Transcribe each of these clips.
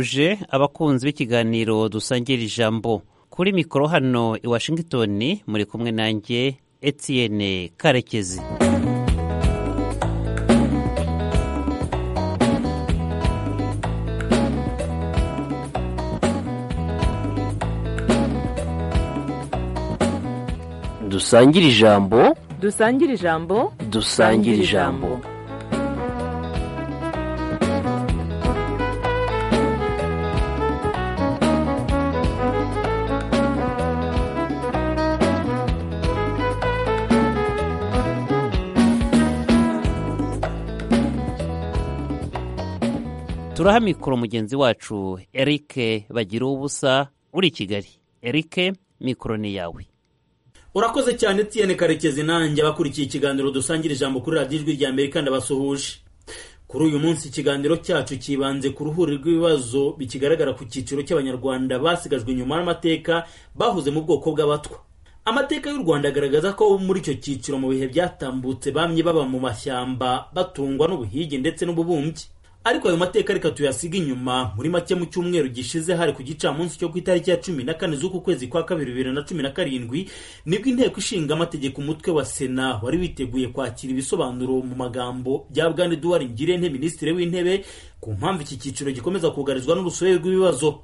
uje abakunzi b'ikiganiro dusangira ijambo kuri mikoro hano i washington muri kumwe nanjye etienne karekezi dusangire ijambo dusangire ijambo dusangire ijambo turaha mikoro mugenzi wacu eric bagira ubusa uri i kigali eric mikoro ni yawe urakoze cyane tiyene karekezi nanjye abakurikiye ikiganiro dusangira ijambo kuri radiyo ijwi rya amerika ndabasuhuje kuri uyu munsi ikiganiro cyacu cyibanze ku ruhuri rw'ibibazo bikigaragara ku cyiciro cy'abanyarwanda basigajwe inyuma n'amateka bahuze mu bwoko bw'abatwa amateka y'u rwanda agaragaza ko muri icyo cyiciro mu bihe byatambutse bamye baba mu mashyamba batungwa n'ubuhigi ndetse n'ububumbyi ariko ayo mateka reka tuyasiga inyuma muri make mu cyumweru gishize hari ku gicamunsi cyo ku itariki ya cumi na kane z'uku kwezi kwa kabiri bibiri na cumi na karindwi nibwo inteko ishinga amategeko umutwe wa sena wari witeguye kwakira ibisobanuro mu magambo bya bwana eduwari ngirente minisitiri w'intebe ku mpamvu iki cyiciro gikomeza kugarizwa n'urusobe rw'ibibazo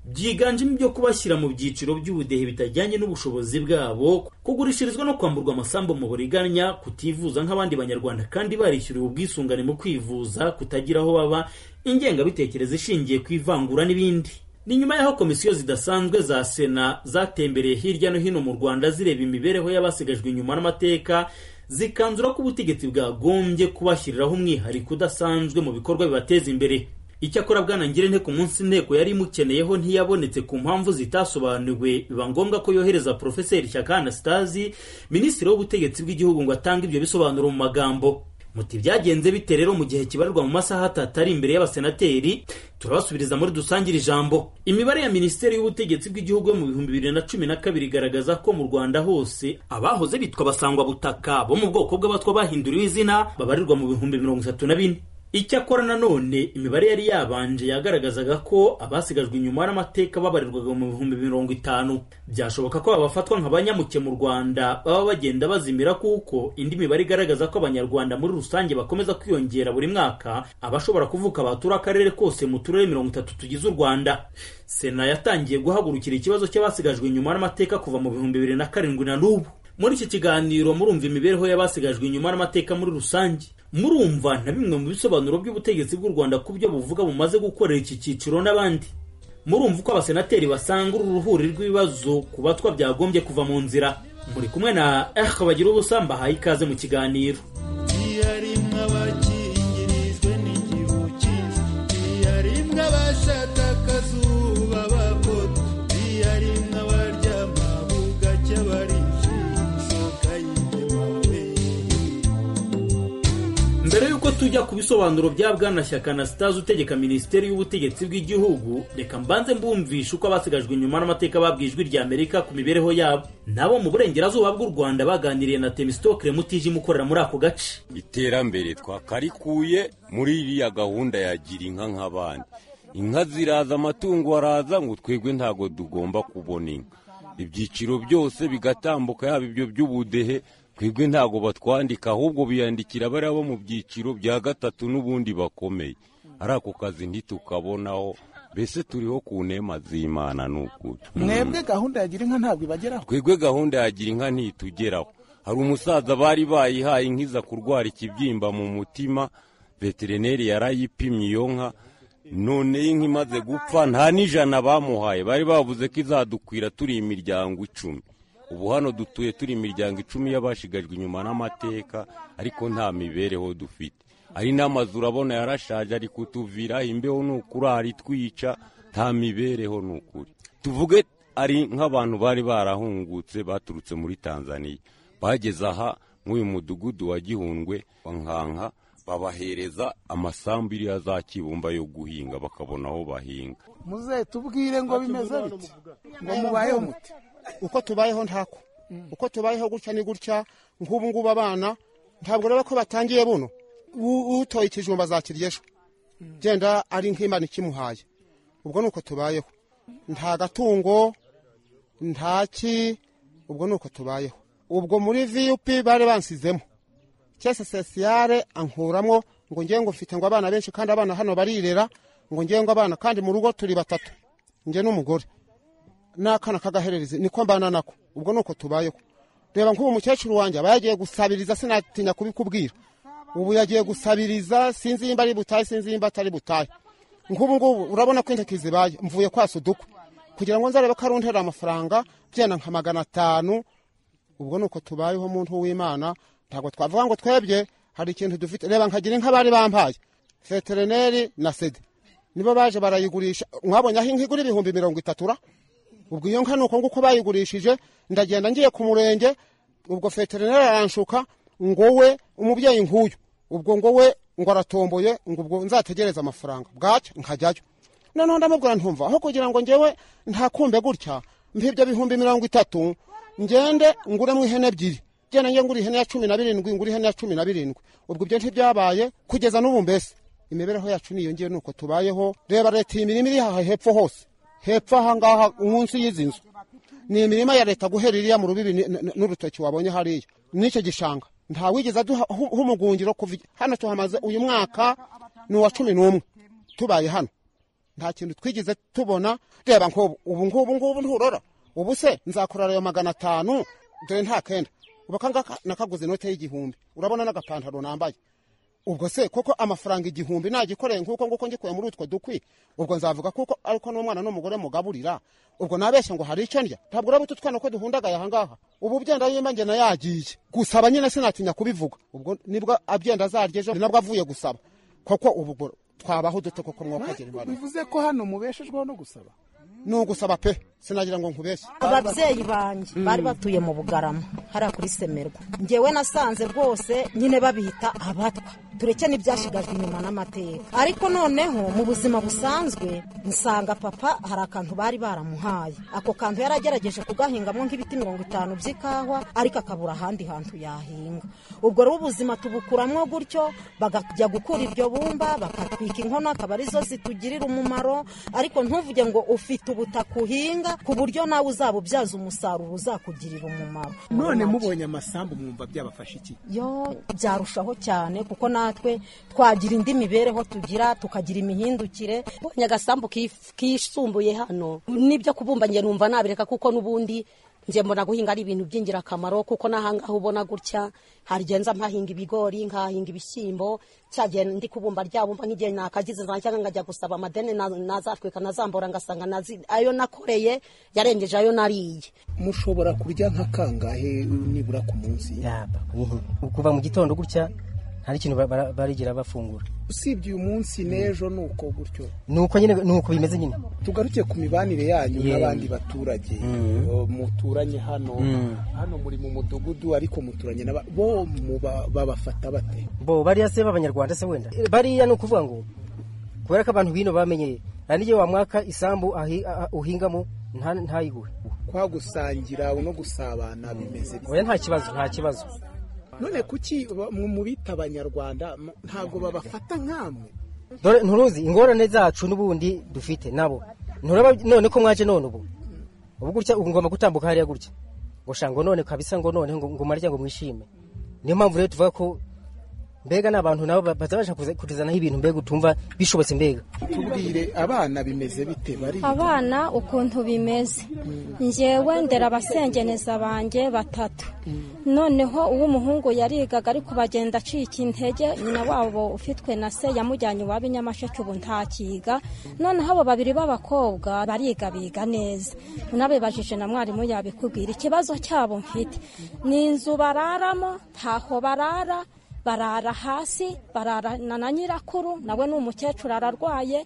byiganjemo ibyo kubashyira mu byiciro by'ubudehe bitajyanye n'ubushobozi bwabo kugurishirizwa no kwamburwa amasambu mu buriganya kutivuza nk'abandi banyarwanda kandi barishyuriwe ubwisungane mu kwivuza kutagira aho baba ingengabitekerezo ishingiye ku ivangura n'ibindi ni nyuma y'aho komisiyo zidasanzwe za sena zatembereye hirya no hino mu rwanda zireba imibereho y'abasigajwe inyuma n'amateka zikanzura ko ubutegetsi bwagombye kubashyiriraho umwihariko udasanzwe mu bikorwa bibateza imbere icyakora bwana ngirente ku munsi inteko yari imukeneyeho ntiyabonetse ku mpamvu zitasobanuwe biba ngombwa ko yohereza porofeseri shyaka anastasi minisitiri w'ubutegetsi bw'igihugu ngo atange ibyo bisobanuro mu magambo muti byagenze bite rero mu gihe kibarirwa mu masaha atatari imbere y'abasenateri turabasubiriza muri dusangire ijambo imibare ya minisiteri y'ubutegetsi bw'igihugu yo mu bihumbi bibiri na cumi na kabiri igaragaza ko mu rwanda hose abahoze bitwa basangwa butaka bo mu bwoko bw'abatwa bahinduriwe izina babarirwa mu bihumbi mirongo itatu na bine icyakora nanone imibare yari yabanje yagaragazaga ko abasigajwe inyuma n'amateka babarirwaga mu bihumbi mirongo itanu byashoboka ko abafatwa nka banyamuke mu rwanda baba bagenda bazimira kuko indi mibare igaragaza ko abanyarwanda muri rusange bakomeza kwiyongera buri mwaka abashobora kuvuka batura akarere kose mu turere mirongo itatu tugize u rwanda sena yatangiye guhagurukira ikibazo cy'abasigajwe inyuma n'amateka kuva mu bihumbi bibiri na karindwi na n'ubu muri iki kiganiro murumva imibereho y'abasigajwe inyuma n'amateka muri rusange murumva na bimwe mu bisobanuro by'ubutegetsi bw'u rwanda ku byo buvuga bumaze gukorera iki cyiciro n'abandi murumva uko abasenateri basanga uru ruhuri rw'ibibazo ku batwa byagombye kuva mu nzira muri kumwe na eh bagira ubusa mbahaye ikaze mu kiganiro mbere y'uko tujya ku bisobanuro bya bwana shyaka na sitazi utegeka minisiteri y'ubutegetsi bw'igihugu reka mbanze mbumvishe uko abasigajwe inyuma n'amateka babwiye ijwi rya amerika ku mibereho yabo nabo mu burengerazuba bw'u rwanda baganiriye na temisitokire mutijima ukorera muri ako gace iterambere twakarikuye muri iriya gahunda yagira inka nk'abandi inka ziraza amatungo araza ngo twebwe ntabwo tugomba kubona inka ibyiciro byose bigatambuka yaba ibyo by'ubudehe twebwe ntabwo batwandika ahubwo biyandikira bariya bo mu byiciro bya gatatu n'ubundi bakomeye ari ako kazi ntitukabonaho mbese turiho ku nema z'imana n'ukuri mwebwe gahunda yagira inka ntabwo ibageraho twebwe gahunda yagira inka ntitugeraho hari umusaza bari bayihaye inkiza kurwara ikibyimba mu mutima veterineri yarayipimye iyo nka none inka imaze gupfa nta n'ijana bamuhaye bari bavuze ko izadukwira turi imiryango icumi ubu hano dutuye turi imiryango icumi y'abashigajwe inyuma n'amateka ariko nta mibereho dufite hari n'amazu urabona yarashaje ari kutuviraho imbeho ni ukurara itwica nta mibereho ni ukuri tuvuge ari nk'abantu bari barahungutse baturutse muri tanzaniya bageze aha nk'uyu mudugudu wa gihundwe wa nkanka babahereza amasambu iriya za kibumba yo guhinga bakabona aho bahinga muze tubwire ngo bimeze biti ngo mubayeho muti uko tubayeho ntako uko tubayeho gutya ni gutya nk'ubu ngubu abana ntabwo rero ko batangiye buno utoye ikijumba za kirya ejo genda ari nk'imana ikimuhaye ubwo ni uko tubayeho nta gatungo nta ki ubwo ni uko tubayeho ubwo muri vup bari bansizemo cyese sesiyare ankuramo ngo ngiye ngo mfite ngo abana benshi kandi abana hano barirera ngo ngiye ngo abana kandi mu rugo turi batatu njye n'umugore n'akana k'agahererezi niko mbana nako ubwo ni uko tubayeho reba nk'ubu mukecuru wanjye aba yagiye gusabiriza sinatinya kubikubwira ubu yagiye gusabiriza sinzi nimba ari butahe sinzi nimba atari butahe nk'ubu ngubu urabona ko intoki zibaye mvuye kwasa udukwe kugira ngo nzarebe ko ari untera amafaranga byenda nka magana atanu ubwo ni uko tubayeho muntu w'imana ntabwo twavuga ngo twebye hari ikintu dufite reba nkagira inka bari bampaye veterineri na sede nibo baje barayigurisha mwabonye aho inka igura ibihumbi mirongo itatu ra ubwo iyo nka ni uko nguko bayigurishije ndagenda ngiye ku murenge ubwo veterineri aranshuka ngo we umubyeyi nk'uyu ubwo ngo we ngo aratomboye ngo ubwo nzategereze amafaranga bwacya nkajyayo noneho ndamubwira ntumva aho kugira ngo njyewe ntakumbe gutya mbibyo bihumbi mirongo itatu ngende nguremo ihene ebyiri genda njye ngura ihene ya cumi na birindwi ngura ihene ya cumi na birindwi ubwo ibyo ntibyabaye kugeza n'ubu mbese imibereho yacu niyo ngiye nuko tubayeho reba leta iyi mirima iri aha hepfo hose hepfo aha ngaha munsi y'izi nzu ni imirima ya leta guhera iriya mu rubibi ni- n- n'urutoki wabonye hariya n'icyo gishanga nta wigeze aduha hu- humugungiro kuva igi- hano tuhamaze uyu mwaka ni uwa cumi n'umwe tubaye hano nta kintu twigeze tubona reba nk'ubu ubu ngubu ngubu nturora ubu se nzakorera ayo magana atanu dore nta kenda ubu akangaka nakaguze inote y'igihumbi urabona n'agapantaro nambaye ubwo se koko amafaranga igihumbi nagikoreye nk'uko nguko ngikuye muri utwo dukwi ubwo nzavuga kuko ariko n'umwana n'umugore mugaburira ubwo nabeshya ngo hari icyo ndya ntabwo uraba utu twana ko duhundagaye ahangaha ubu byenda yimba njye nayagiye gusaba nyine sinatinya kubivuga ubwo nibwo abyenda azarya ejo ni nabwo avuye gusaba koko ubu ngo twabaho dute koko mwokagira imbaraga bivuze ko hano mubeshejweho no gusaba ni ugusaba pe sinagira ngo nkubeshye ababyeyi banjye bari batuye mu bugarama hariya kuri semerwa ngewe nasanze rwose nyine babita abatwa tureke n'ibyashigajwe inyuma n'amateka ariko noneho mu buzima busanzwe nsanga papa hari akantu bari baramuhaye ako kantu yari agerageje kugahingamo nk'ibiti mirongo itanu by'ikawa ariko akabura ahandi hantu yahinga ubwo rero ubuzima tubukuramo gutyo bakajya gukura iryo bumba bakatwika inkono akaba arizo zitugirira umumaro ariko ntuvuge ngo ufite ubutaka uhinga ku buryo nawe uzaba ubyaza umusaruro uzakugirira umumaro none Nacyo. mubonye amasambu mwumva byabafasha iki yo byarushaho cyane kuko natwe twagira indi mibereho tugira tukagira imihindukire mbonye agasambu kif- kisumbuye hano n'ibyo kubumba njye numva nabireka kuko n'ubundi njye mbona guhinga ari ibintu by'ingirakamaro kuko n'ahangaha ubona gutya hari igihe nza mpahinga ibigori nkahinga ibishyimbo cya gihe ndi kubumba ryabumba nk'igihe nakagize nza cyangwa nkajya gusaba amadeni na- nazatwika nazambura ngasanga nazi- ayo nakoreye yarengeje ayo nariye mushobora kurya nka kangahe nibura ku munsi yaba kuva mu gitondo gutya nta n'ikintu ba- bara- barigera bafungura usibye uyu munsi n'ejo ni uko gutyo ni uko nyine ni uko bimeze nyine tugaruke ku mibanire yanyu Yeah. n'abandi baturage O, muturanye hano hano muri mu mudugudu ariko muturanye n'aba bo muba- babafata bate bo bariya se b'abanyarwanda se wenda Eh, bariya ni ukuvuga ngo kubera ko abantu bino bamenyereye nta n'igihe wamwaka isambu ahi- a- a- uhingamo nta- ntayigure kwa gusangira no gusabana bimeze bite? oya nta kibazo nta kibazo none kuki ba- mu- mu bita abanyarwanda m- ntabwo babafata nk'amwe dore nturuzi ingorane zacu n'ubundi dufite nabo nturaba none ko mwaje none ubu ubu gutya ubu ngomba gutambuka hariya gutya ngo sha ngo none kabisa ngo none ngo ngo marya ngo mwishime niyo mpamvu rero tuvuga ko mbega n'abantu nabo ba- bazabasha kuza- kutuzanaho ibintu mbega utumva bishobotse mbega tubwire abana bimeze bite bari abana ukuntu bimeze njyewe ndera abasengeneza banjye batatu noneho uw'umuhungu yarigaga ariko bagenda acika intege nyina wabo ufitwe na se yamujyanye iwabo i nyamasheke ubu ntakiga noneho abo babiri b'abakobwa bariga biga neza unabibajije na mwarimu yabikubwira ikibazo cyabo mfite ni inzu bararamo ntaho barara barara hasi bararana na nyirakuru nawe ni umukecuru ararwaye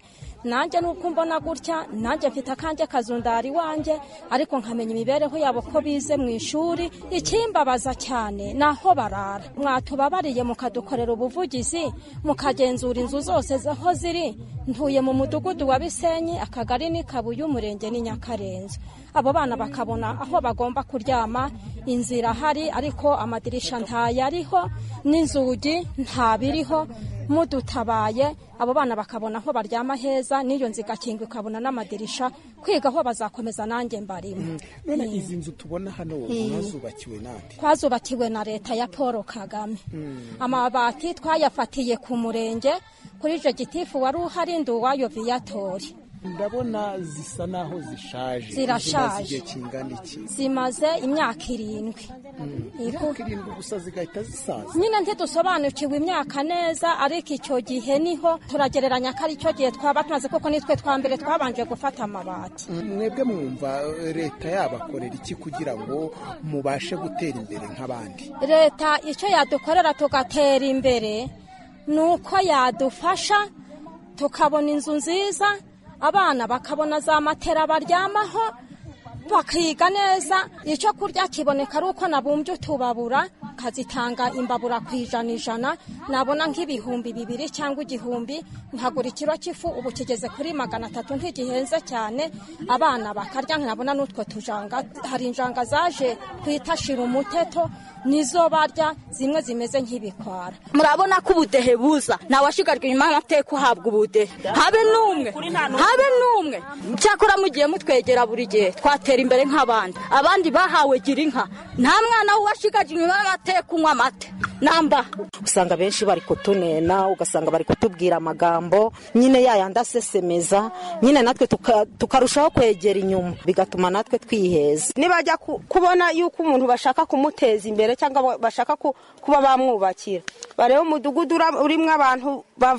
nanjye nuko mbona gutya nanjye mfite akanjye kazundari wanjye ariko nkamenya imibereho yabo ko bize mu ishuri ikimbabaza cyane ni aho barara mwatubabariye mukadukorera ubuvugizi mukagenzura inzu zose aho ziri ntuye mu mudugudu wa bisenyi akagari ni kabuye umurenge ni nyakarenzo abo bana bakabona aho bagomba kuryama inzira hari ariko amadirisha ntayariho n'inzu inzugi nta biriho mudutabaye abo bana bakabona aho baryama heza n'iyo nzu igakingwa ikabona n'amadirisha kwiga aho bazakomeza nanjye mbarimo none izi nzu tubona hano mwazubakiwe nande twazubakiwe na leta ya paul kagame amabati twayafatiye ku murenge kuri jogitifu wari uhari nduwayo viyatori ndabona zisa naho zishaje Zirashaje. Zimaze igihe kingana iki zimaze imyaka irindwi imyaka irindwi gusa zigahita zisaza nyine ntidusobanukiwe imyaka neza ariko icyo gihe niho turagereranya ko ari cyo gihe twaba tumaze kuko nitwe twa mbere twabanje gufata amabati mwebwe mwumva eh, leta yabakorera iki kugira ngo mubashe gutera imbere nk'abandi leta icyo yadukorera tugatera imbere ni uko yadufasha tukabona inzu nziza abana bakabona za matera baryamaho bakiga neza icyo kurya kiboneka ari uko nabumbye utubabura nkazitanga imbabura ku ijana ijana nabona nk'ibihumbi bibiri cyangwa igihumbi nkagura ikiro cy'ifu ubu kigeze kuri magana atatu ntigihenze cyane abana bakarya nkabona n'utwo tujanga hari injanga zaje kwitashira umuteto nizo barya zimwe zimeze nk'ibikwara murabona ko ubudehe buza ntawashigajwe inyuma y'amateka uhabwa ubudehe habe n'umwe habe n'umwe cyakora mugiye mutwegera buri gihe twatera imbere nk'abandi abandi bahawe gira inka nta mwana washigajwe inyuma y'amateka unywa amata namba usanga benshi bari kutunena ugasanga bari kutubwira amagambo nyine yayandi asesemeza nyine natwe tuka- tukarushaho kwegera inyuma bigatuma natwe twiheza nibajya ku- kubona yuko umuntu bashaka kumuteza imbere cyangwa ba- bashaka ku- kuba bamwubakira barebe umudugudu ura- urimo abantu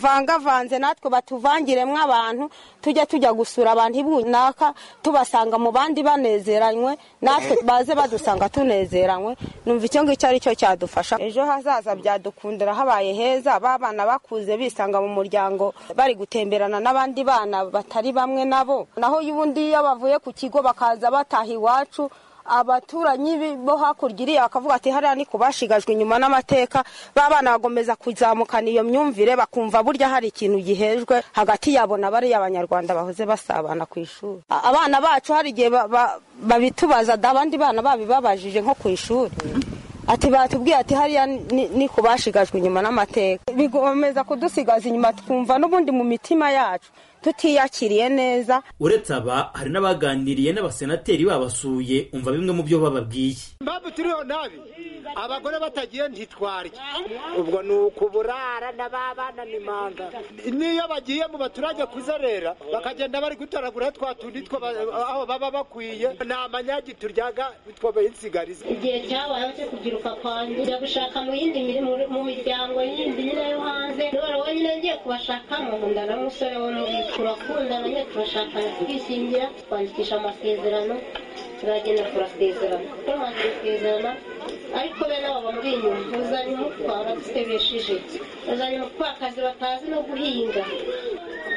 bavangavanze natwe batuvangiremo abantu tujya tujya gusura abantu ibunaka tubasanga mu bandi banezeranywe natwe baze badusanga tunezeranywe numva icyo ngicyo ari cyo cyadufasha ejo hazaza byadukundira habaye heza ba bana bakuze bisanga mu muryango bari gutemberana n'abandi bana batari bamwe nabo naho y'ubundi iyo bavuye ku kigo bakaza bataha iwacu abaturanyi bi- bo hakurya iriya bakavuga ati hariya ni ku bashigajwe inyuma n'amateka ba bana bagomeza kuzamukana iyo myumvire bakumva burya hari ikintu gihejwe hagati yabo na bariya abanyarwanda bahoze basabana ku ishuri A- abana bacu hari igihe ba- ba- babitubaza da abandi bana babibabajije nko ku ishuri ati batubwiye ati hariya ni- ni ku bashigajwe inyuma n'amateka bigomeza kudusigaza inyuma twumva n'ubundi mu mitima yacu tutiyakiriye neza uretse aba hari n'abaganiriye n'abasenateri babasuye umva bimwe mu byo bababwiye impamvu turiho nabi abagore batagiye ntitwarya ubwo ni ukuburara n'ababana ni manda n'iyo bagiye mu baturage kuzerera bakagenda bari gutoragura twa tundi two ba- aho baba bakwiye ni amanyagi turyaga two bayinsigariza igihe cyabayeho cyo kubyiruka kwanjye njya gushaka mu yindi mirimo mu miryango yindi nyine yo hanze none wenyine ngiye kubashakamo nkunda na musore wo muri turakundana nyine turashakana turishingira twandikisha amasezerano turagenda turasezerana tumaze gusezerana ariko bene abo bamuri inyuma uzanye umutwa baradusebesheje uzanye umutwakazi batazi no guhinga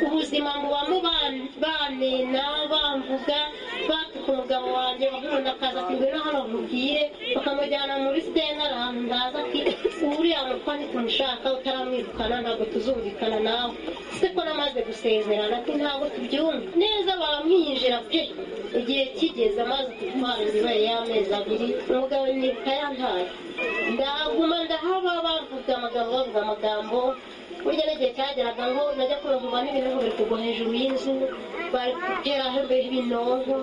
ubuzima mu bamu banena bamvuga batuka umugabo wanjye umuntu akaza ati ngwino hano nkubwire bakamujyana muri sentare ahantu ndaza ati uriya mutwa ntitumushaka utaramwirukana ntabwo tuzumvikana nawe se ko namaze gusezerana ati ntabwo tubyumva neza baramwinjira pe igihe kigeze amaze kutwara inzobere y'amezi abiri umugabo nibuka yantaye ndaguma ndahaba bavuga amagambo bavuga amagambo burya n'igihe cyageraga ngo najya kurahuma n'ibintu biri kugwa hejuru y'inzu bari kugeraho ibinonko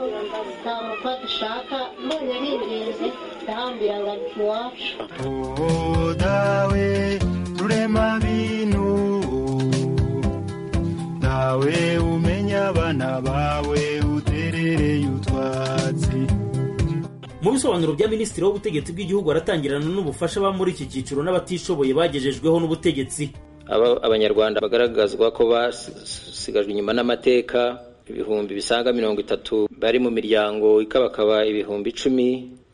nta mutwa dushaka mbonye bingenzi ndahambira ngo ari iwacu wowe dawe rurema bintu ntawe umenya abana bawe uterereye utwatsi mu bisobanuro bya minisitiri w'ubutegetsi bw'igihugu aratangirana n'ubufasha ba muri iki cyiciro n'abatishoboye bagejejweho n'ubutegetsi aba abanyarwanda bagaragazwa ko basigajwe inyuma n'amateka ibihumbi bisaga mirongo itatu bari mu miryango ikabakaba ibihumbi icumi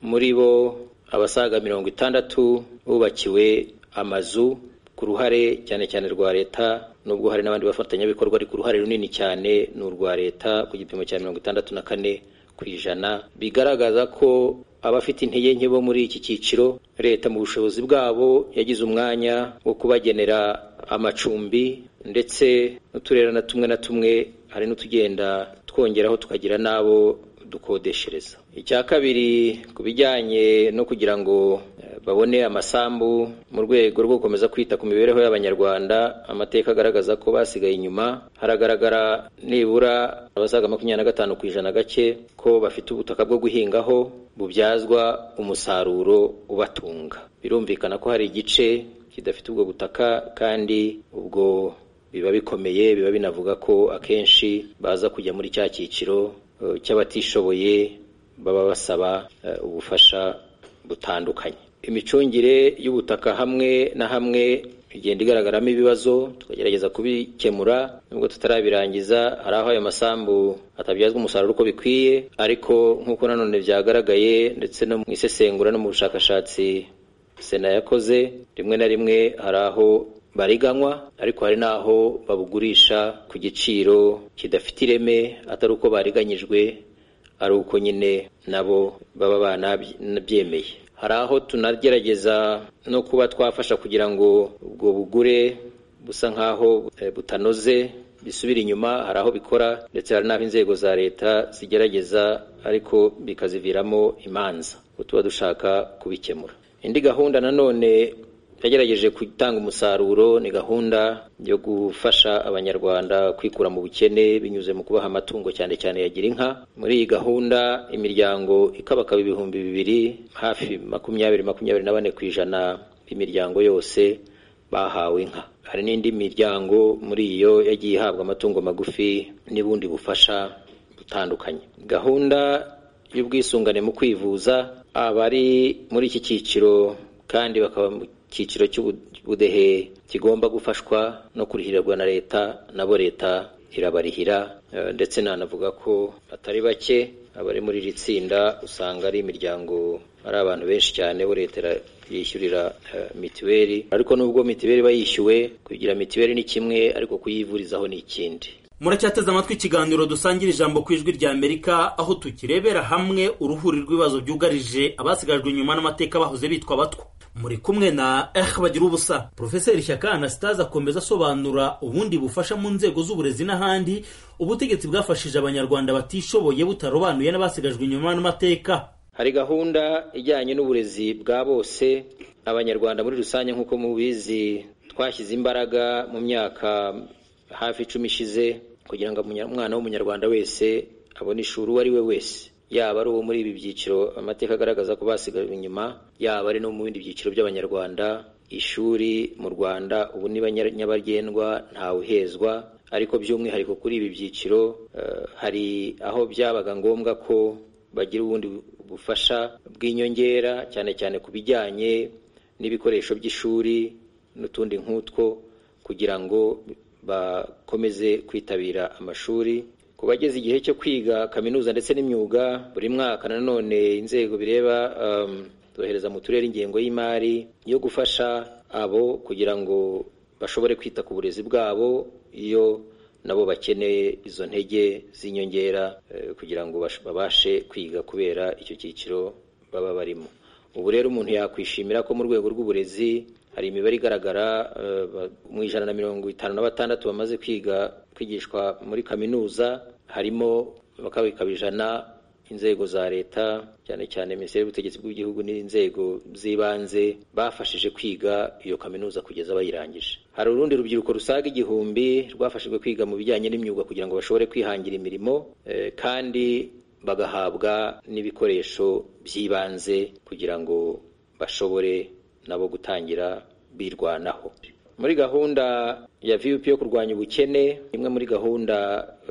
muri bo abasaga mirongo itandatu bubakiwe amazu ku ruhare cyane cyane rwa leta nubwo hari n'abandi bafatanyabikorwa ariko uruhare runini cyane ni urwa leta ku gipimo cya mirongo itandatu na kane ku ijana bigaragaza ko abafite intege nke bo muri iki cyiciro leta mu bushobozi bwabo yagize umwanya wo kubagenera amacumbi ndetse n'uturere na tumwe na tumwe hari n'utugenda twongeraho tukagira n'abo dukodeshereza icya kabiri ku bijyanye no kugira ngo eh, babone amasambu mu rwego rwo gukomeza kwita ku mibereho y'abanyarwanda amateka agaragaza ko basigaye inyuma haragaragara nibura abasaga makumyabiri na gatanu ku ijana gake ko bafite ubutaka bwo guhingaho bubyazwa umusaruro ubatunga birumvikana ko hari igice kidafite ubwo butaka kandi ubwo biba bikomeye biba binavuga ko akenshi baza kujya muri cya cyiciro eh, cy'abatishoboye baba basaba eh, ubufasha butandukanye imicungire y'ubutaka hamwe na hamwe igenda igaragaramo ibibazo tukagerageza kubikemura nubwo tutarabirangiza hari aho ayo masambu atabyazwa umusaruro uko bikwiye ariko nk'uko nanone byagaragaye ndetse no mu isesengura no mu bushakashatsi sena yakoze rimwe na rimwe hari aho bariganywa ariko hari n'aho babugurisha ku giciro kidafite ireme atari uko bariganyijwe ari uko nyine nabo baba banabyemeye hari aho tunagerageza no kuba twafasha kugira ngo ubwo bugure busa nk'aho eh, butanoze bisubira inyuma hari aho bikora ndetse hari n'aho inzego za leta zigerageza ariko bikaziviramo imanza ubwo tuba dushaka kubikemura indi gahunda nanone yagerageje gutanga umusaruro ni gahunda yo gufasha abanyarwanda kwikura mu bukene binyuze mu kubaha amatungo cyane cyane ya girinka muri iyi gahunda imiryango ikabakaba ibihumbi bibiri hafi makumyabiri makumyabiri na bane ku ijana b'imiryango yose bahawe inka hari n'indi miryango muri iyo yagiye ihabwa amatungo magufi n'ubundi bufasha butandukanye gahunda y'ubwisungane mu kwivuza abari muri iki cyiciro kandi bakaba mu cyiciro cy'ubudehe kigomba gufashwa no kurihirirwa na leta nabo leta irabarihira eh, ndetse nanavuga ko atari bake abari muri iri tsinda usanga ari imiryango ari abantu benshi cyane bo leta yishyurira mituweli ariko nubwo mituweli iba yishyuwe kugira mituweli ni kimwe ariko kuyivurizaho ni ikindi muracyateze amatwi ikiganiro dusangira ijambo ku ijwi rya amerika aho tukirebera hamwe uruhuri rw'ibibazo byugarije abasigajwe inyuma n'amateka bahoze bitwa abatwa muri kumwe na eh bagira ubusa profeseri shyaka anastase akomeza asobanura ubundi bufasha mu nzego z'uburezi n'ahandi ubutegetsi bwafashije abanyarwanda batishoboye butarobanuye n'abasigajwe inyuma n'amateka hari gahunda ijyanye n'uburezi bwa bose abanyarwanda muri rusange nk'uko mubizi twashyize imbaraga mu myaka hafi icumi ishize kugira ngo umunya- umwana w'umunyarwanda wese abone ishuri uwo ari we wese yaba ari uwo muri ibi byiciro amateka agaragaza ko basigajwe inyuma yaba ari no mu bindi byiciro by'abanyarwanda ishuri mu rwanda ubu ni banya- nyabagendwa ntawe uhezwa ariko by'umwihariko kuri ibi byiciro eh, hari aho byabaga ngombwa ko bagira ubundi bufasha bw'inyongera cyane cyane ku bijyanye n'ibikoresho by'ishuri n'utundi nk'utwo kugira ngo bakomeze kwitabira amashuri ku bageze igihe cyo kwiga kaminuza ndetse n'imyuga buri mwaka nanone inzego bireba um, zohereza mu turere ingengo y'imari yo gufasha abo kugira ngo bashobore kwita ku burezi bwabo iyo nabo bakeneye izo ntege z'inyongera eh, kugira ngo bash- babashe kwiga kubera icyo cyiciro baba barimo ubu rero umuntu yakwishimira ko mu rwego rw'uburezi hari imibare igaragara eh, ba- mu ijana na mirongo itanu na batandatu bamaze kwiga kwigishwa muri kaminuza harimo bakabikaba ijana inzego za leta cyane cyane minisiteri y'ubutegetsi bw'igihugu n'inzego z'ibanze bafashije kwiga iyo kaminuza kugeza bayirangije hari urundi rubyiruko rusaga igihumbi rwafashijwe kwiga mu bijyanye n'imyuga kugira ngo bashobore kwihangira imirimo eh, kandi bagahabwa n'ibikoresho by'ibanze kugira ngo bashobore nabo gutangira birwanaho muri gahunda ya vup yo kurwanya ubukene imwe muri gahunda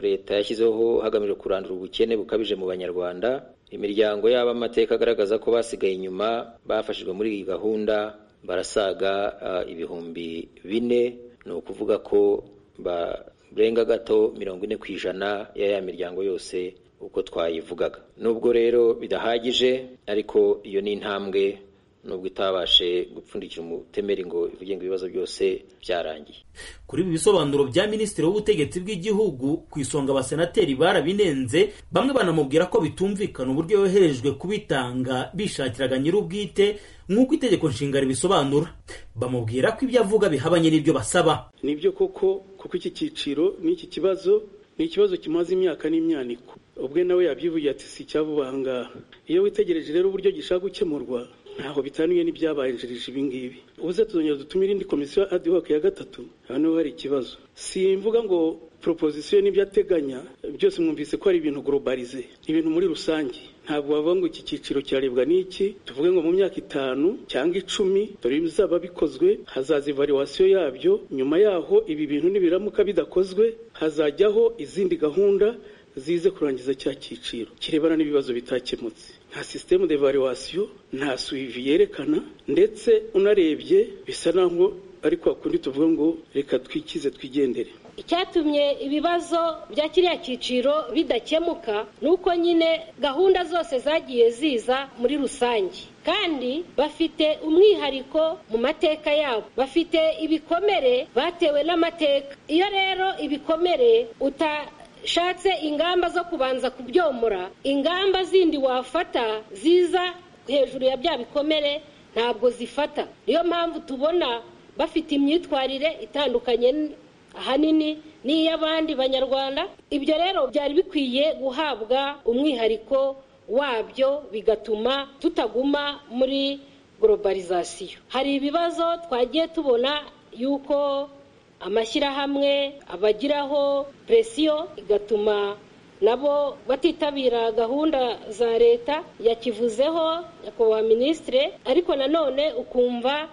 leta yashyizeho hagamijwe kurandura ubukene bukabije mu banyarwanda imiryango yaba amateka agaragaza ko basigaye inyuma bafashijwe muri iyi gahunda barasaga ah, ibihumbi bine ni ukuvuga ko barenga gato mirongo ine ku ijana ya ya miryango yose uko twayivugaga nubwo rero bidahagije ariko iyo ni intambwe nubwo itabashe gupfundikira umutemeri ngo ivuge ngo ibibazo byose byarangiye kuri ibi bisobanuro bya minisitiri w'ubutegetsi bw'igihugu ku isonga abasenateri barabinenze bamwe banamubwira ko bitumvikana uburyo yoherejwe kubitanga bishakiraga nyir'ubwite nk'uko itegeko nshinga ribisobanura bamubwira ko ibyo avuga bihabanye n'ibyo basaba nibyo koko kuko iki cyiciro n'iki kibazo ni ikibazo kimaze imyaka n'imyaniko ubwe nawe yabyivuye ati si icyava aha ngaha iyo witegereje rero uburyo gishaka gukemurwa ntaho bitaniye n'ibyabanjirije ibi ngibi ubuze tuzongera dutumire indi komisiyo adihoke ya gatatu hano hari ikibazo simvuga ngo proposition n'ibyo ateganya byose mwumvise ko ari ibintu globalize ibintu muri rusange ntabwo bavuga ngo iki cyiciro cyarebwa n'iki tuvuge ngo mu myaka itanu cyangwa icumi dore bizaba bikozwe hazaza evaluation yabyo nyuma yaho ibi bintu nibiramuka bidakozwe hazajyaho izindi gahunda zize kurangiza cya cyiciro kirebana n'ibibazo bitakemutse nta sisitemu de valuwasiyo nta suivi yerekana ndetse unarebye bisa naho ari kwa kundi tuvuga ngo reka twikize twigendere icyatumye ibibazo bya kiriya cyiciro bidakemuka ni uko nyine gahunda zose zagiye ziza muri rusange kandi bafite umwihariko mu mateka yabo bafite ibikomere batewe n'amateka iyo rero ibikomere uta shatse ingamba zo kubanza kubyomora ingamba zindi wafata ziza hejuru ya bya bikomere ntabwo zifata niyo mpamvu tubona bafite imyitwarire itandukanye ahanini n'iy'abandi banyarwanda ibyo rero byari bikwiye guhabwa umwihariko wabyo bigatuma tutaguma muri globalizasiyo hari ibibazo twagiye tubona yuko amashyirahamwe abagiraho presiyo igatuma nabo batitabira gahunda za leta yakivuzeho nyakubahwa minisitire ariko nanone ukumva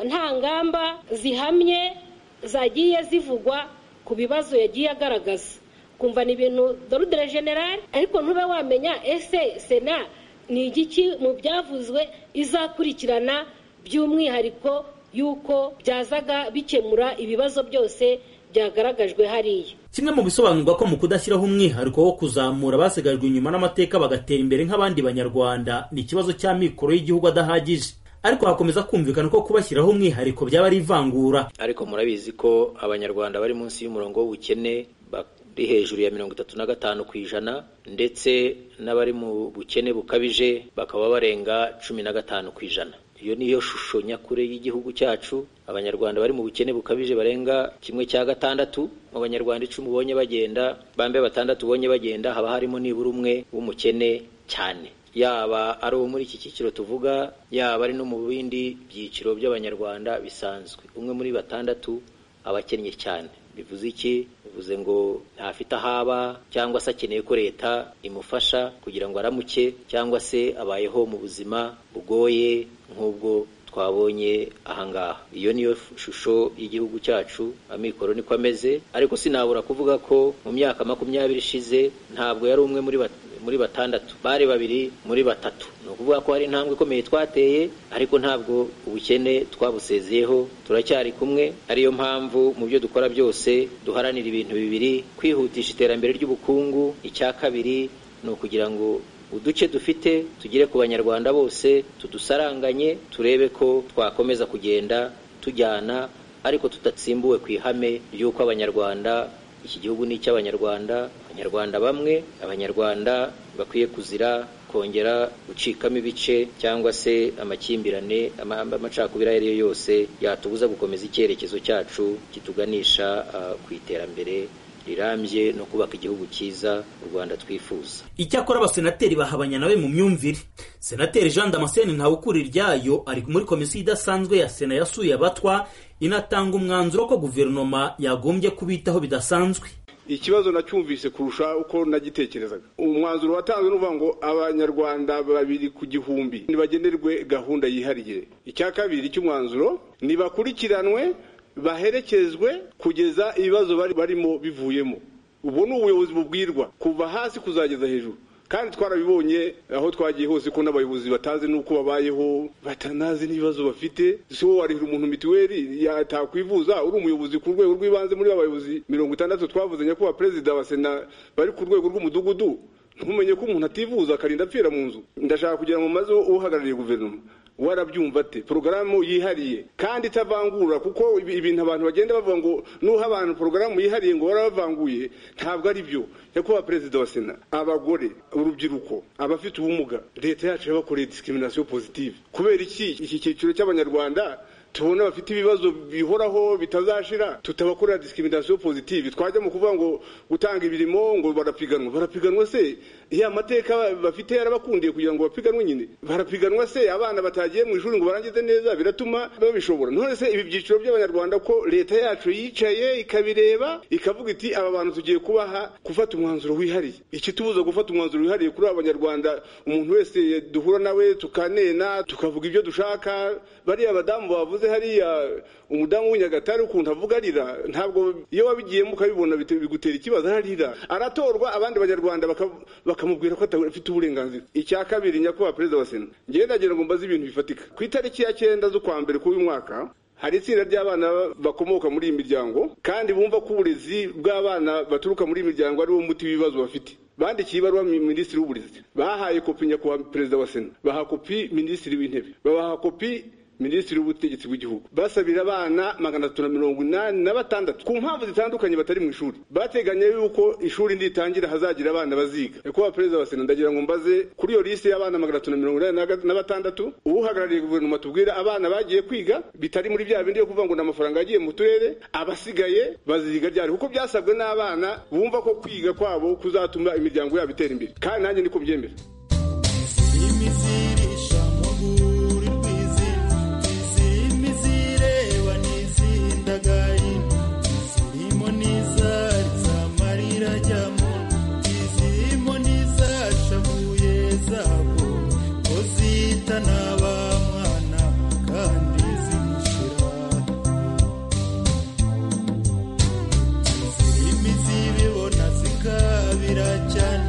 nta ngamba zihamye zagiye zivugwa ku bibazo yagiye agaragaza ukumva ni ibintu dorudere generale ariko ntube wamenya ese sena ni igiki mu byavuzwe izakurikirana by'umwihariko yuko byazaga bikemura ibibazo byose byagaragajwe hariya kimwe mu bisobanurwa ko mu kudashyiraho umwihariko wo kuzamura basigajwe inyuma n'amateka bagatera imbere nk'abandi banyarwanda ni ikibazo cya mikoro y'igihugu adahagije ariko hakomeza kumvikana ko kubashyiraho umwihariko byaba ari ivangura ariko murabizi ko abanyarwanda bari munsi y'umurongo w'ubukene bari hejuru ya mirongo itatu na gatanu ku ijana ndetse n'abari mu bukene bukabije bakaba barenga cumi na gatanu ku ijana iyo niyo shusho nyakure y'igihugu cyacu abanyarwanda bari mu bukene bukabije barenga kimwe cya gatandatu mu banyarwanda icumi ubonye bagenda bambe batandatu ubonye bagenda haba harimo nibura umwe w'umukene cyane yaba ari uwo muri iki cyiciro tuvuga yaba ari no mu bindi byiciro by'abanyarwanda bisanzwe umwe muri batandatu aba akennye cyane bivuze iki bivuze ngo ntafite aho aba cyangwa se akeneye ko leta imufasha kugira ngo aramuke cyangwa se abayeho mu buzima bugoye nk'ubwo twabonye ahangaha iyo niyo shusho y'igihugu cyacu amikoro niko ameze ariko sinabura kuvuga ko mu myaka makumyabiri ishize ntabwo yari umwe muri muri batandatu bari babiri muri batatu ni ukuvuga ko hari intambwe ikomeye twateye ariko ntabwo ubukene twabusezeyeho turacyari kumwe ariyo mpamvu mu byo dukora byose duharanira ibintu bibiri kwihutisha iterambere ry'ubukungu icya kabiri ni ukugira ngo uduce dufite tugere ku banyarwanda bose tudusaranganye turebe ko twakomeza kugenda tujyana ariko tudatsimbuwe ku ihame ry'uko abanyarwanda iki gihugu ni icy'abanyarwanda abanyarwanda bamwe abanyarwanda bakwiye kuzira kongera gucikamo ibice cyangwa se amakimbirane amacakubiri ayo ari yo yose yatubuza gukomeza icyerekezo cyacu kituganisha ku iterambere rirambye no kubaka igihugu cyiza u rwanda twifuza icyakora abasenateri bahabanya nawe mu myumvire senateri jean damascene ntawukura iryayo ari muri komisiyo idasanzwe ya sena yasuye abatwa inatanga umwanzuro ko guverinoma yagombye kubitaho bidasanzwe ikibazo nacyumvise kurusha uko nagitekerezaga umwanzuro watanzwe n'uvuga ngo abanyarwanda babiri ku gihumbi ntibagenerwe gahunda yihariye icya kabiri cy'umwanzuro ntibakurikiranwe baherekezwe kugeza ibibazo bari barimo bivuyemo ubu ni ubuyobozi bubwirwa kuva hasi kuzageza hejuru kandi twarabibonye aho twagiye hose ko n'abayobozi batazi n'uko babayeho batanazi n'ibibazo bafite si wowe warihira umuntu mituweli yatakwivuza uri umuyobozi ku rwego rw'ibanze muri abayobozi mirongo itandatu twavuze nyakubahwa perezida wa sena bari ku rwego rw'umudugudu ntumenye ko umuntu ativuza akarinda apfira mu nzu ndashaka kugira ngo maze uhagarariye guverinoma warabyumva ate porogaramu yihariye kandi itavangura kuko ibintu abantu bagenda bavuga ngo nuha abantu porogaramu yihariye ngo barabavanguye ntabwo ari byo nyakubahwa perezida wa sena abagore urubyiruko abafite ubumuga leta yacu yabakoreye disikiminasiyo pozitive kubera iki iki cyiciro cy'abanyarwanda tubona bafite ibibazo bihoraho bitazashira tutabakorera discrimination positive twajya mu kuvuga ngo gutanga ibirimo ngo barapiganwa barapiganwa se ya mateka bafite yarabakundiye kugira ngo bapiganwe nyine barapiganwa se abana batagiye mu ishuri ngo barangize neza biratuma babishobora none se ibi byiciro by'abanyarwanda ko leta yacu yicaye ikabireba ikavuga iti aba bantu tugiye kubaha gufata umwanzuro wihariye ikitubuza gufata umwanzuro wihariye kuri aba banyarwanda umuntu wese duhura nawe tukanena tukavuga ibyo dushaka bariya badamu bavuze hariya umudamu w'inyagatare ukuntu avuga arira ntabwo iyo wabigiyemo ukabibona bite- bigutera ikibazo ararira aratorwa abandi banyarwanda baka- bakamubwira ko adafite uburenganzira icya kabiri nyakubahwa perezida wa sena njyewe nagira ngo mbaze ibintu bifatika ku itariki ya cyenda z'ukwa mbere k'uyu mwaka hari itsinda ry'abana bakomoka muri iyi miryango kandi bumva ko uburezi bw'abana baturuka muri iyi miryango ari wo muti w'ibibazo bafite bandikiye ibaruwa mi- minisitiri w'uburezi bahaye kopi nyakubahwa perezida wa sena baha kopi minisitiri w'intebe babaha kopi minisitiri w'ubutegetsi bw'igihugu basabira abana magana atatu na mirongo inani na batandatu ku mpamvu zitandukanye batari mu ishuri bateganya yuko ishuri nitangira hazagira abana baziga nyakubahwa perezida wa sena ndagira ngo mbaze kuri iyo lisite y'abana magana atatu na mirongo inani na ga- na batandatu uhagarariye guverinoma tubwira abana bagiye kwiga bitari muri bya bindi yo kuvuga ngo ni amafaranga yagiye mu turere abasigaye baziga ryari kuko byasabwe n'abana bumva ko kwiga kwabo kuzatuma imiryango yabo itera imbere kandi nanjye niko mbyemera zireba n'izindagaye zirimo n'izari z'amarira ajyamo izirimo n'izashavuye zabo ko zita n'aba mwana kandi zishyira izirimo izibibona zikabira cyane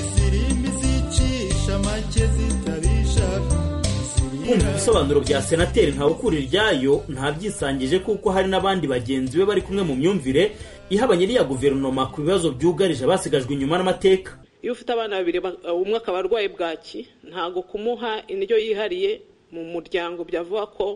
izirimo izicisha make zitabishaka kumva ibisobanuro bya senateri ntawukuri iryayo ntabyisangije kuko hari n'abandi bagenzi be bari kumwe mu myumvire ihabanye n'iya guverinoma ku bibazo byugarije abasigajwe inyuma n'amateka iyo ufite abana babiri ba- umwe akaba arwaye bwaki ntabwo kumuha indyo yihariye mu muryango byavuga ko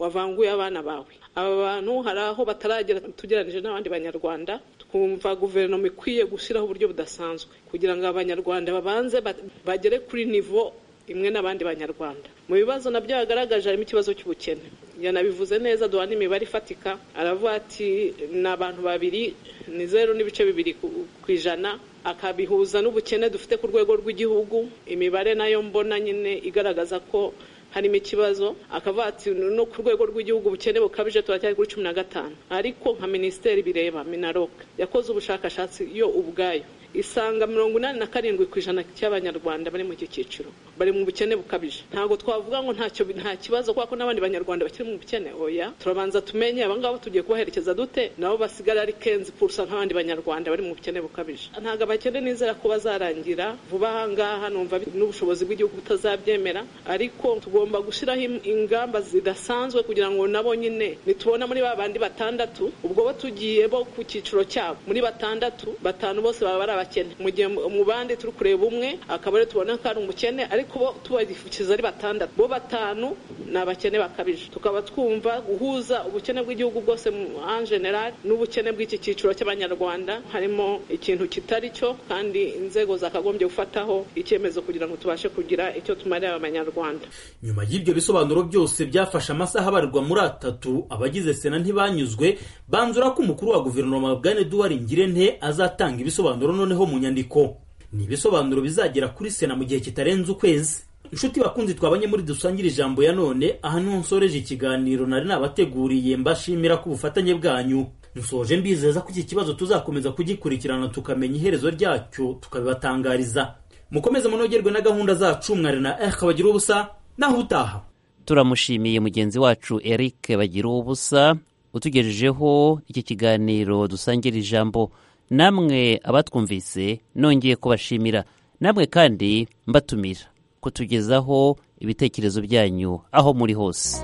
wavanguye abana bawe aba bantu hari aho bataragera tugereranyije n'abandi banyarwanda twumva guverinoma ikwiye gushyiraho uburyo budasanzwe kugira ngo abanyarwanda babanze ba- bagere kuri nivo imwe n'abandi banyarwanda mu bibazo nabyo yagaragaje harimo ikibazo cy'ubukene yanabivuze neza duha n'imibare ifatika aravuga ati ni abantu babiri ni zeru n'ibice bibiri ku- ku ijana akabihuza n'ubukene dufite ku rwego rw'igihugu imibare nayo mbona nyine igaragaza ko harimo ikibazo akavuga ati no ku rwego rw'igihugu ubukene bukabije turacyari kuri cumi na gatanu ariko nka minisiteri bireba minarok yakoze ubushakashatsi yo ubwayo isanga mirongo inani na karindwi ku ijana cy'abanyarwanda bari mu iki cyiciro bari mu bukene bukabije ntabwo twavuga ngo ntacyo nta kibazo kubera ko n'abandi banyarwanda bakiri mu bukene oya turabanza tumenye abangaba tugiye kubaherekeza dute nabo basigara ari kenzi purusa nk'abandi banyarwanda bari mu bukene bukabije ntabwo abakene nizera ko bazarangira vuba aha ngaha numva bi- n'ubushobozi bw'igihugu butazabyemera ariko tugomba gushyiraho im- ingamba zidasanzwe kugira ngo nabo nyine nitubona muri ba bandi batandatu ubwo bo tugiye bo ku cyiciro cyabo muri batandatu batanu bose baba ari abakene mu gihe mu- mu bandi turi kureba umwe akaba ariwe tubona ko ari umukene ariko bo tubarifukiza ari batandatu bo batanu ni abakene bakabije tukaba twumva guhuza ubukene bw'igihugu bwose mu en general n'ubukene bw'iki cyiciro cy'abanyarwanda harimo ikintu kitari cyo kandi inzego zakagombye gufataho icyemezo kugira ngo tubashe kugira icyo tumarira abanyarwanda nyuma y'ibyo bisobanuro byose byafashe amasaha abarirwa muri atatu abagize sena ntibanyuzwe banzura ko umukuru wa guverinoma bwana eduwari ngirente azatanga ibisobanuro noneho mu nyandiko ni ibisobanuro bizagera kuri sena mu gihe kitarenze ukwezi inshuti bakunzi twabanye muri dusangire ijambo ya none aha niho nsoreje ikiganiro nari nabateguriye mbashimira ku bufatanye bwanyu nsoje mbizeza ko iki kibazo tuzakomeza kugikurikirana tukamenya iherezo ryacyo tukabibatangariza mukomeze munogerwe na gahunda zacu mwari na eka bagira ubusa naho utaha turamushimiye mugenzi wacu eric bagira ubusa utugejejeho iki kiganiro dusangira ijambo namwe abatwumvise nongeye kubashimira namwe kandi mbatumira kutugezaho ibitekerezo byanyu aho muri hose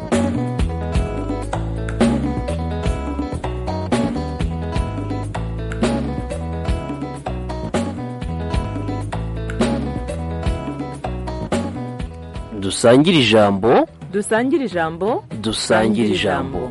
dusangire ijambo Dusangire ijambo dusangire ijambo